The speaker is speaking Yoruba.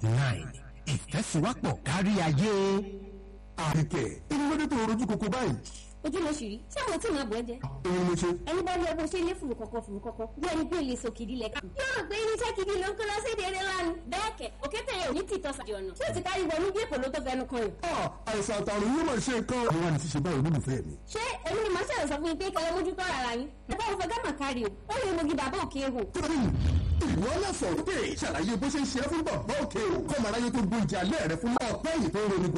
nine ìfẹ́síwápọ̀ kárí ayé. àríkẹ́ inú lóde tó rojú koko báyìí. ojú ló ṣì rí ṣé àwọn tí màá bọ̀ ẹ́ jẹ. èyí ló ṣe. ẹni bá rí ọgbọ́n ṣe ilé fùrù kọ̀kọ̀ fùrù kọ̀kọ̀ bí ẹni pé lè sòkìdí lẹ̀ ká. yóò rò pé irinṣẹ́ gidi ló ń kó lọ sí èdè eré lánàá. bẹ́ẹ̀ kẹ̀ òkété yẹn ò ní tìtọ́ sàdì ọ̀nà. tí ó ti kárí wọnú bí èpò ló tó fẹnu kan yìí. Ah, àìsàn àtàrùn yóò máa ṣe nǹkan. àwọn àni ti ṣe báyìí olólùfẹ́ mi. ṣé èmi ni màá ṣàlọ́ sọ fún yín pé kẹlẹ́ mójútó ara yín. ẹ̀fọ́ òfin gámà kárí o ó lè mogi bàbá òkè ehò. torí ìwọ náà sọ̀rọ̀ pé ṣàlàyé bó ṣe ń ṣe é fún bàbá òkè o kọ́mọ aráyé tó gbóúnjẹ alẹ́ rẹ fún ọ̀pẹ́ yìí tó ń ronú